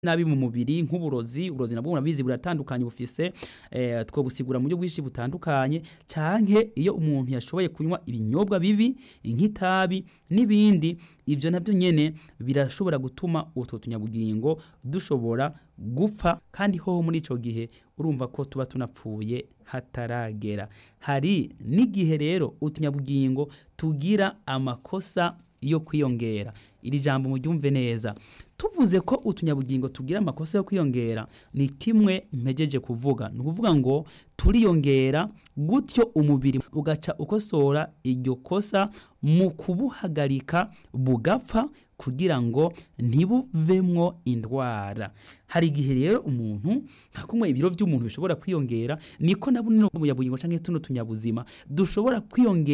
nabi mu mubiri nk'uburozi uburozi nabwo murabizi buratandukanye bufise eh, twobusigura mu buryo bwinshi butandukanye canke iyo umuntu yashoboye kunywa ibinyobwa bibi nk'itabi n'ibindi ivyo navyo nyene birashobora gutuma utwo tunyabugingo dushobora gupfa kandi hoho muri ico gihe urumva ko tuba tunapfuye hataragera hari n'igihe rero utunyabugingo tugira amakosa yo kwiyongera iri jambo muryumve neza tuvuze ko utunyabugingo tugira amakosa yo kwiyongera ni kimwe mpejeje kuvuga ni ukuvuga ngo turiyongera gutyo umubiri ugaca ukosora iryo kosa mu kubuhagarika bugapfa kugira ngo ntibuvemwo indwara hari igihe rero umuntu nka kumwe ibiro by'umuntu bishobora kwiyongera niko na buno bunyabugingo canke tuno tunyabuzima dushobora kwiyongera